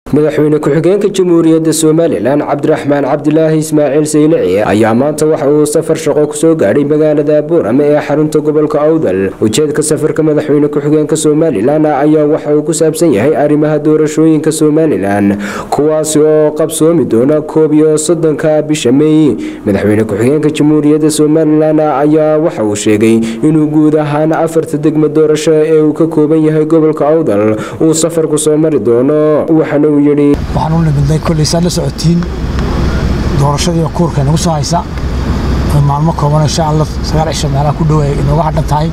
madaxweyne ku-xigeenka jamhuuriyadda somalilan cabdiraxmaan cabdilaahi ismaaciil saylici ayaa maanta waxa uu safar shaqo kusoo gaadhay magaalada buurame ee xarunta gobolka awdal ujeedka safarka madaxweyne ku-xigeenka somalilan ayaa waxa uu ku saabsan yahay arrimaha doorashooyinka somalilan kuwaasi oo qabsoomi doona koob iyo soddonka bisha meey madaxweyne ku-xigeenka jamhuuriyadda somalilan ayaa waxa uu sheegay inuu guud ahaan afarta degmo doorasho ee uu ka kooban yahay gobolka awdal uu safarku soo mari doono waxaana uu yidhi waxaan u nimidnay kolley saad la socotiin doorashadii kuurka nagu soo haysa oo maalmo kooban insha allah sagaal cisho meelaha ku dhow ay inooga hadhan tahay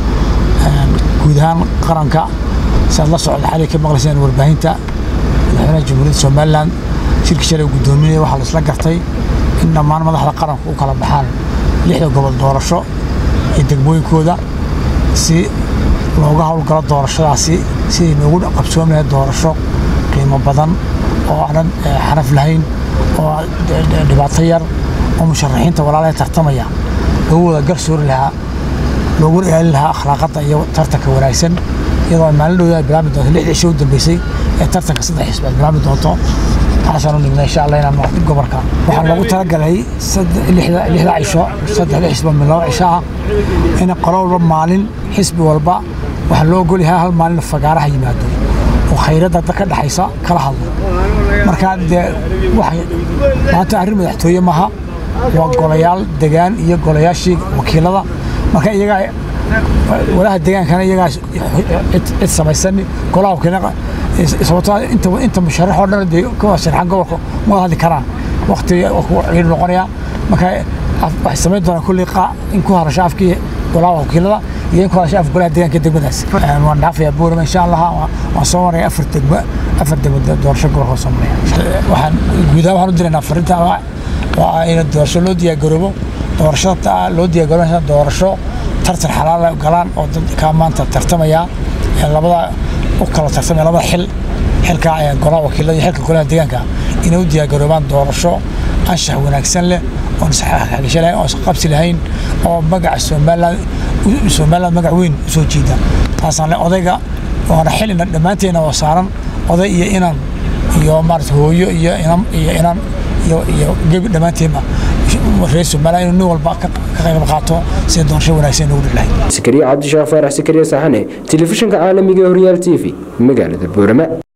guud ahaan qaranka saad la socda xalay ka maqlayseen warbaahinta madaxweynaha jamhuuriyadda somalilan shirki shalay guddoominaya waxaa la isla gartay in dhammaan madaxda qaranku u kala baxaan lixda gobol doorasho iyo degmooyinkooda si looga howlgalo doorashadaasi sidii noogu qabsoomi lahayd doorasho qiimo badan oo aanan xaraf lahayn oo dhibaato yar oo musharaxiinta walaalaha tartamaya loogu wada garsoori lahaa loogu ilaalin lahaa akhlaaqadda iyo tartanka wanaagsan iyadoo ay maalin dhowda ay bilaabi doonto lixda cisho u dambeysay ee tartanka saddex xisbi ay bilaabi doonto taasaan u nimna insha allah inaan noqdo gobolka waxaa loogu talagalay lixda cisho saddexda xisbi min laba cisho ah in qolo walba maalin xisbi walba waxaa loo ogol yahay hal maalin fagaaraha yimaado oo khayradda dad ka dhexaysa kala hadlo marka dee waxay maanta arrin madaxtooye maaha waa golayaal degaan iyo golayaashii wakiilada marka iyagaa walaha degaankana iyagaa cid samaysan golaha wakiilada sababtoo inta inta musharax oo dhan dee kuwa sharxan gobolka ma wada hadli karaan waqti ciidu noqonaya marka waxay samayn doonaan kulli in ku hadasho afkii golaha wakiilada iyo in ku hadasho afka golaha deegaanka degmadaas waan dhaafayaa buurama insha allah waan soo maraya afar degmo afar degmo doorasho gobolka soo maraya waxaan guud ahaan waxaan u diraynaa farinta waa in doorasho loo diyaargaroobo doorashada loo diyaargaroobo doorasho tartan xalaal galaan oo dadka maanta tartamaya labada u kala tartamaya labada xil xilka golaha wakiilada iyo xilka golaha deegaanka inay u diyaargaroobaan doorasho anshax wanaagsan leh oon isxagasho lahayn oon isqabsi lahayn oo magaca somaliland somaliland magac weyn usoo jiida taasaan le odayga waana xil ina dhammaanteena oo saaran oday iyo inan iyo maarata hooyo iyo inan iyo inan iyo iyo gebi dhammaanteenba reer somaliland inuu nin walba ka qayb qaato sida doorasho wanaagsan inoogu dhilahay sakariya cabdishaaq faarax sakariya saxane telefishinka caalamiga horyaal t v magaalada boorama